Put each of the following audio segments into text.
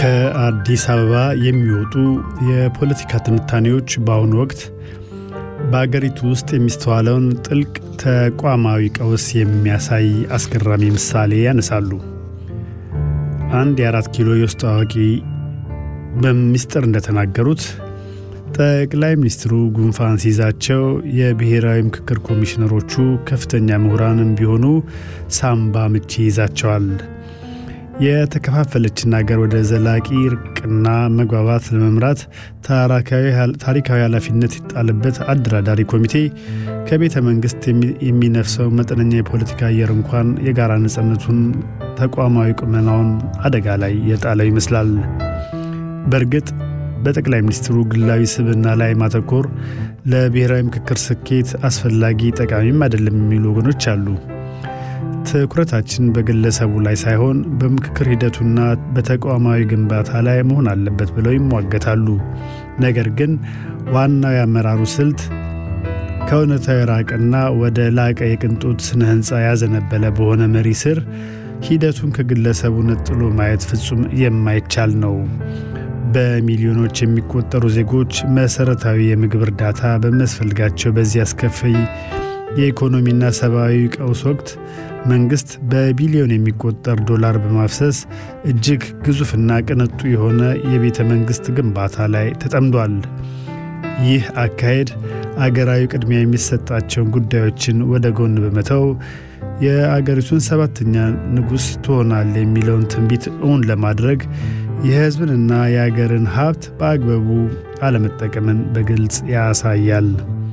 ከአዲስ አበባ የሚወጡ የፖለቲካ ትንታኔዎች በአሁኑ ወቅት በአገሪቱ ውስጥ የሚስተዋለውን ጥልቅ ተቋማዊ ቀውስ የሚያሳይ አስገራሚ ምሳሌ ያነሳሉ። አንድ የአራት ኪሎ የውስጥ አዋቂ በምስጢር እንደተናገሩት ጠቅላይ ሚኒስትሩ ጉንፋን ሲይዛቸው የብሔራዊ ምክክር ኮሚሽነሮቹ ከፍተኛ ምሁራንም ቢሆኑ ሳምባ ምች ይይዛቸዋል። የተከፋፈለችን አገር ወደ ዘላቂ እርቅና መግባባት ለመምራት ታሪካዊ ኃላፊነት ይጣልበት አደራዳሪ ኮሚቴ ከቤተ መንግሥት የሚነፍሰው መጠነኛ የፖለቲካ አየር እንኳን የጋራ ነጻነቱን፣ ተቋማዊ ቁመናውን አደጋ ላይ የጣለው ይመስላል። በእርግጥ በጠቅላይ ሚኒስትሩ ግላዊ ስብዕና ላይ ማተኮር ለብሔራዊ ምክክር ስኬት አስፈላጊ ጠቃሚም አይደለም የሚሉ ወገኖች አሉ። ትኩረታችን በግለሰቡ ላይ ሳይሆን በምክክር ሂደቱና በተቋማዊ ግንባታ ላይ መሆን አለበት ብለው ይሟገታሉ። ነገር ግን ዋናው የአመራሩ ስልት ከእውነታዊ የራቀና ወደ ላቀ የቅንጦት ስነ ሕንፃ ያዘነበለ በሆነ መሪ ስር ሂደቱን ከግለሰቡ ነጥሎ ማየት ፍጹም የማይቻል ነው። በሚሊዮኖች የሚቆጠሩ ዜጎች መሠረታዊ የምግብ እርዳታ በሚያስፈልጋቸው በዚህ አስከፊ የኢኮኖሚና ሰብአዊ ቀውስ ወቅት መንግሥት በቢሊዮን የሚቆጠር ዶላር በማፍሰስ እጅግ ግዙፍና ቅንጡ የሆነ የቤተ መንግሥት ግንባታ ላይ ተጠምዷል። ይህ አካሄድ አገራዊ ቅድሚያ የሚሰጣቸውን ጉዳዮችን ወደ ጎን በመተው የአገሪቱን ሰባተኛ ንጉሥ ትሆናል የሚለውን ትንቢት እውን ለማድረግ የሕዝብንና የአገርን ሀብት በአግባቡ አለመጠቀምን በግልጽ ያሳያል።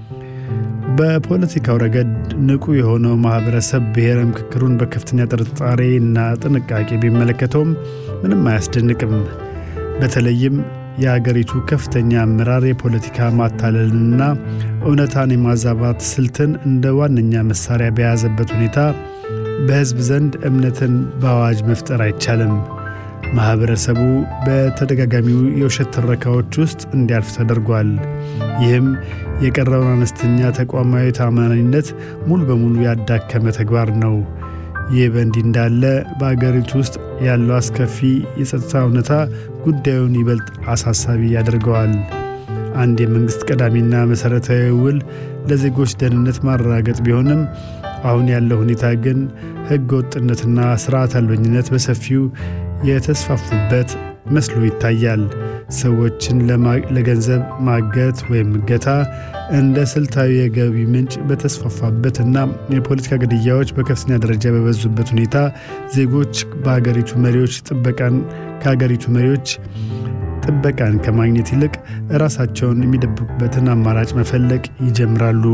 በፖለቲካው ረገድ ንቁ የሆነው ማኅበረሰብ ብሔራዊ ምክክሩን በከፍተኛ ጥርጣሬ እና ጥንቃቄ ቢመለከተውም ምንም አያስደንቅም። በተለይም የአገሪቱ ከፍተኛ አመራር የፖለቲካ ማታለልንና እውነታን የማዛባት ስልትን እንደ ዋነኛ መሳሪያ በያዘበት ሁኔታ በሕዝብ ዘንድ እምነትን በአዋጅ መፍጠር አይቻልም። ማኅበረሰቡ በተደጋጋሚው የውሸት ትረካዎች ውስጥ እንዲያልፍ ተደርጓል። ይህም የቀረውን አነስተኛ ተቋማዊ ታማኝነት ሙሉ በሙሉ ያዳከመ ተግባር ነው። ይህ በእንዲህ እንዳለ በአገሪቱ ውስጥ ያለው አስከፊ የጸጥታ እውነታ ጉዳዩን ይበልጥ አሳሳቢ ያደርገዋል። አንድ የመንግሥት ቀዳሚና መሠረታዊ ውል ለዜጎች ደህንነት ማረጋገጥ ቢሆንም አሁን ያለው ሁኔታ ግን ሕገ ወጥነትና ሥርዓት አልበኝነት በሰፊው የተስፋፉበት መስሎ ይታያል። ሰዎችን ለገንዘብ ማገት ወይም እገታ እንደ ስልታዊ የገቢ ምንጭ በተስፋፋበትና የፖለቲካ ግድያዎች በከፍተኛ ደረጃ በበዙበት ሁኔታ ዜጎች በሀገሪቱ መሪዎች ጥበቃን ከሀገሪቱ መሪዎች ጥበቃን ከማግኘት ይልቅ ራሳቸውን የሚደብቁበትን አማራጭ መፈለግ ይጀምራሉ።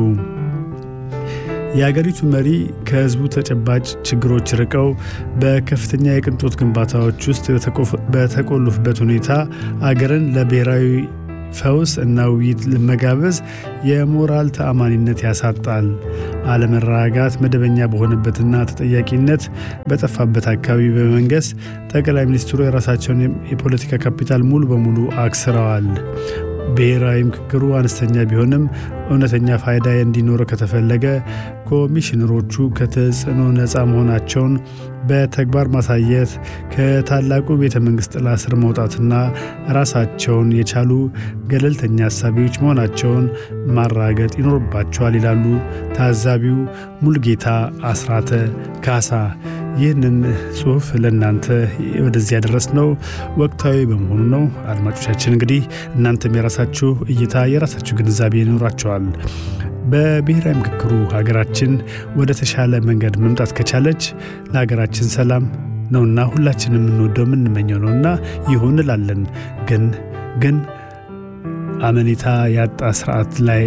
የአገሪቱ መሪ ከሕዝቡ ተጨባጭ ችግሮች ርቀው በከፍተኛ የቅንጦት ግንባታዎች ውስጥ በተቆለፉበት ሁኔታ አገርን ለብሔራዊ ፈውስ እና ውይይት ለመጋበዝ የሞራል ተአማኒነት ያሳጣል። አለመረጋጋት መደበኛ በሆነበትና ተጠያቂነት በጠፋበት አካባቢ በመንገስ ጠቅላይ ሚኒስትሩ የራሳቸውን የፖለቲካ ካፒታል ሙሉ በሙሉ አክስረዋል። ብሔራዊ ምክክሩ አነስተኛ ቢሆንም እውነተኛ ፋይዳ እንዲኖረው ከተፈለገ ኮሚሽነሮቹ ከተጽዕኖ ነፃ መሆናቸውን በተግባር ማሳየት፣ ከታላቁ ቤተ መንግሥት ጥላ ስር መውጣትና ራሳቸውን የቻሉ ገለልተኛ አሳቢዎች መሆናቸውን ማራገጥ ይኖርባቸዋል ይላሉ ታዛቢው ሙልጌታ አስራተ ካሳ። ይህንን ጽሑፍ ለእናንተ ወደዚህ ያደረስነው ወቅታዊ በመሆኑ ነው። አድማጮቻችን እንግዲህ እናንተም የራሳችሁ እይታ የራሳችሁ ግንዛቤ ይኖራቸዋል። በብሔራዊ ምክክሩ ሀገራችን ወደ ተሻለ መንገድ መምጣት ከቻለች ለሀገራችን ሰላም ነውና ሁላችን የምንወደው የምንመኘው ነውና ይሁን እላለን። ግን ግን አመኔታ ያጣ ስርዓት ላይ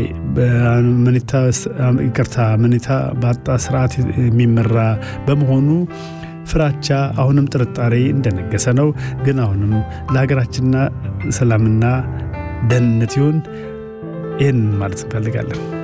ይቅርታ አመኔታ ባጣ ስርዓት የሚመራ በመሆኑ ፍራቻ አሁንም ጥርጣሬ እንደነገሰ ነው። ግን አሁንም ለሀገራችንና ሰላምና ደህንነት ይሁን ይህን ማለት እንፈልጋለን።